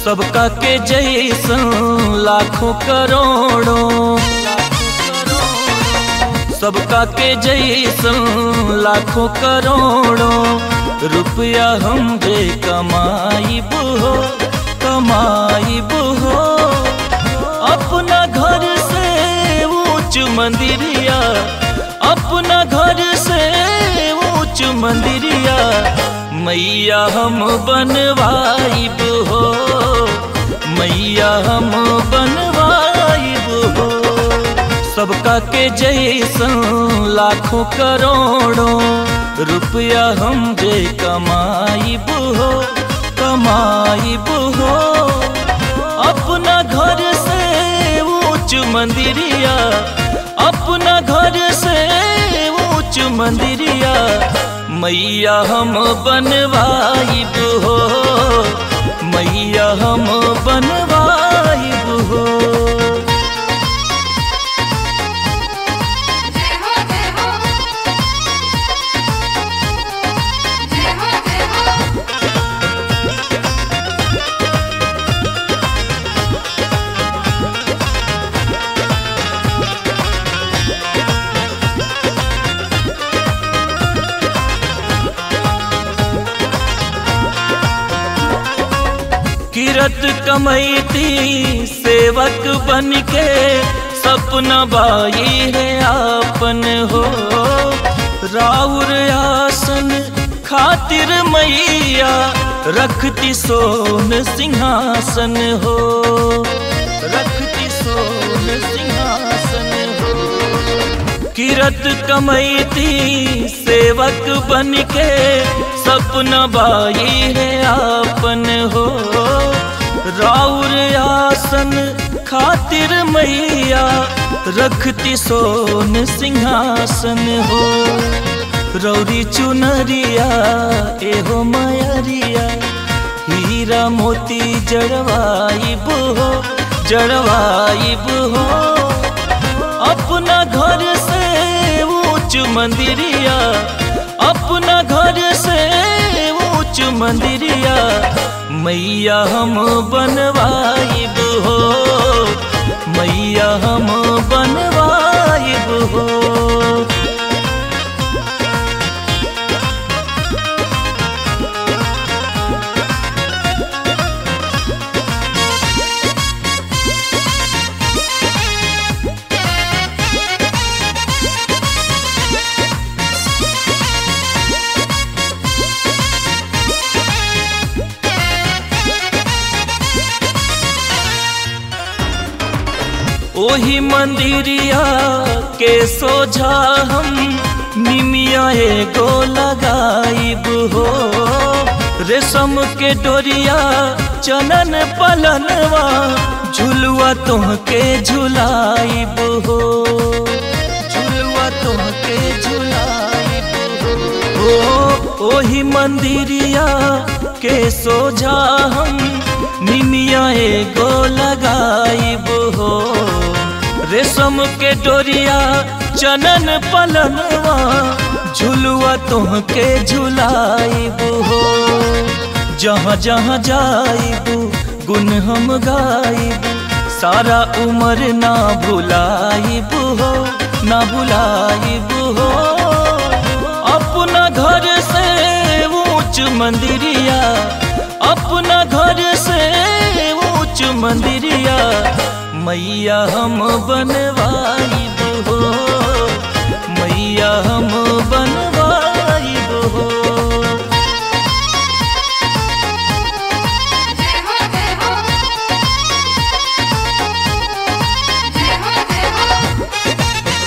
सबका के जैसन लाखों करोड़ों सबका के जैसन लाखों करोड़ों रुपया हम जे कमाई हो कमाई हो अपना घर से ऊंच मंदिरिया अपना घर से ऊंच मंदिरिया मैया हम बनवाइब हो मैया हम बनवाइब हो सबका के जैसन लाखों करोड़ों रुपया हम जे कमाइब हो कमाइब हो अपना घर से ऊंच मंदिरिया अपना घर से ऊंच मंदिरिया मैया हम बनवाइब हो मैया हम बनवाइब हो जय हो जय हो जय हो जय हो किरत कमैती सेवक बन के सपना बाई है आपन हो राउर आसन खातिर मैया रखती सोन सिंहासन हो रखती सोन सिंहासन हो किरत कमैती सेवक बन के सपना बाई है आपन हो राउर आसन खातिर मैया रखती सोन सिंहासन हो रौरी चुनरिया एहो मयरिया हीरा मोती जड़वाइब हो जड़वाइब हो अपना घर से ऊंच मंदिरिया अपना घर से ऊंच मंदिरिया मैया हम बनवाइब हो मैया हम बनवाइब हो ओही मंदिरिया के सोझा हम निमिया एगो लगाइब हो रेशम के डोरिया चनन पलनवा झुलुआ तुहके झुलाइब हो झुलुआ तुहके झुलाइब हो ओ ओही मंदिरिया के सोझा हम निमिया एगो लगाइब हो रेशम के डोरिया चनन पलनवा झुलुआ तुहके झुलाइब हो जहाँ जहाँ जाइब गुन हम गाइब सारा उम्र ना भुलाइब हो ना भुलाइब हो अपना घर से ऊंच मंदिरिया अपना घर से ऊंच मंदिरिया मैया हम बनवाइब हो मैया हम बनवाइब हो जय हो जय हो जय हो जय हो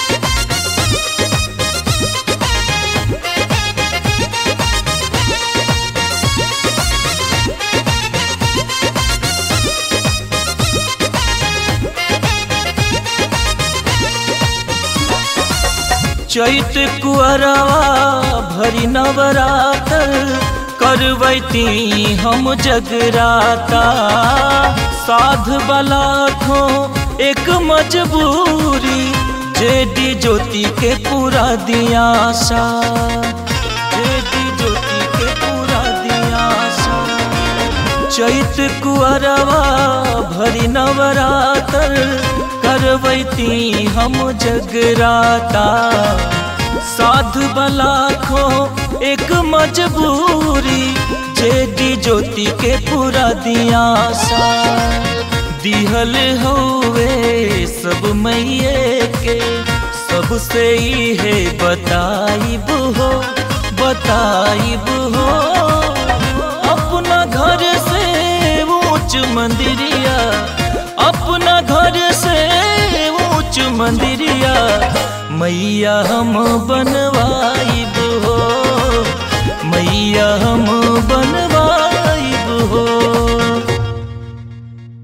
चैत कुअरवा भरी नवरातर करवैती हम जगराता साध बला खो एक मजबूरी जेडी ज्योति के पूरा दिया सा जेडी ज्योति के पूरा दिया सा चैत कुअरवा भरी नवरातर करवैती हम जगराता साधु बलाखो एक मजबूरी जेडी ज्योति के पूरा दिया सा दिहल हवे सब मैये के सबसे ही है बताइब हो बताइब हो अपना घर से ऊंच मंदिरिया अपना घर से ऊंच मंदिरिया मैया हम बनवाइब